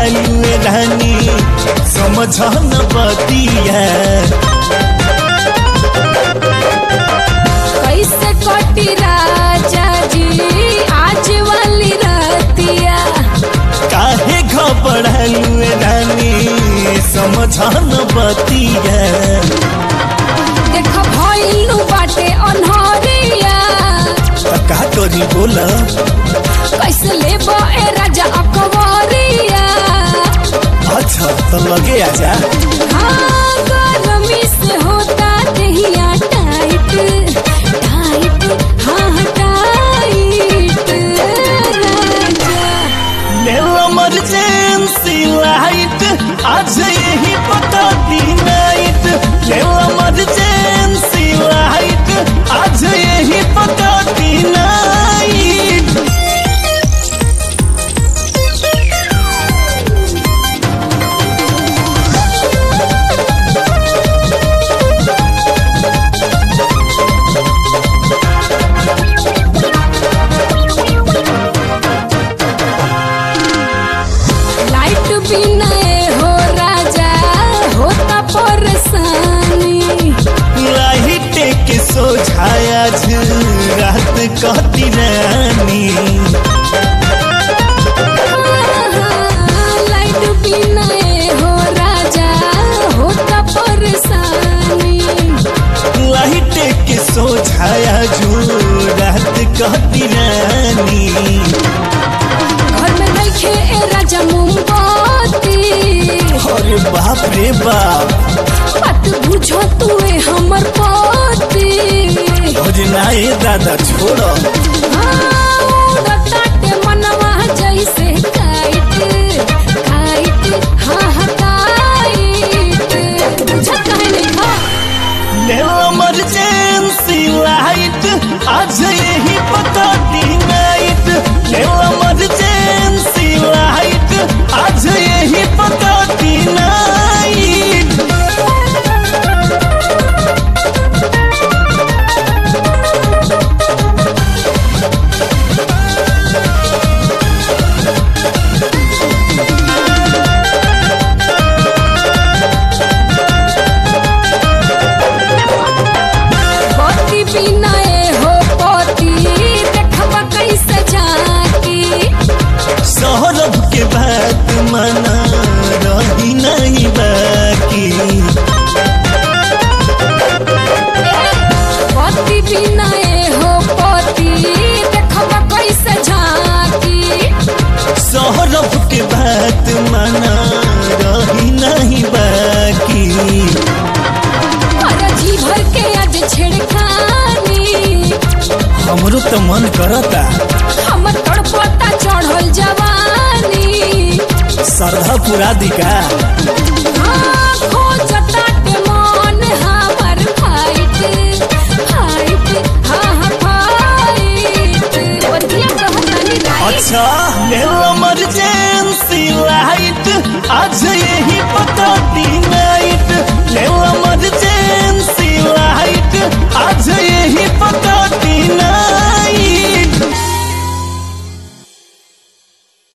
बढ़ालू रानी समझ न बतिया कैसे कटी राजा जी आज वाली रातिया काहे घबरालू रानी समझ न बतिया देख भइलू बाटे अनहरिया त का करी बोला कैसे लेबो ए राजा अकबरिया अच्छा तो लगे आजा हाँ गरमी से होता दहिया टाइट टाइट हाँ टाइट राजा इमरजेंसी लाइट आज यही पता दी नाइट इमरजेंसी लाइट आज यही पता दी नाइट लाइट बिना ए हो राजा होता परेशानी लाइट के सोझाया रात कहती रानी लाइट बिना ए हो राजा होता परेशानी लाइट के सोझाया रात कहती रानी घर में रखे ए राजा मोमबत्ती अरे बाप रे बाप बात बुझो तू ए हमर पति भोजनाए दादा छोड़ो हाँ, उड़ताटे मनवा जैसे काइट काइट हाँ हाँ काइट बुझत काहे नहीं खा इमरजेंसी लाइट आज यही पता दी नाइट इमरजेंसी लाइट आज यही पता दी नाइट पति बिना ए हो पति देखबा कैसे जाकी सौरभ के बात मना रही नहीं बाकी पति बिना ए हो पति देखबा कैसे झांकी सौरभ के बात मना रही नहीं बाकी अरे जी भर के आज छेड़खानी हमरो तो मन करता हमर तड़पता चढ़ल जवानी श्रद्धा पुरा दिका हाँ, खो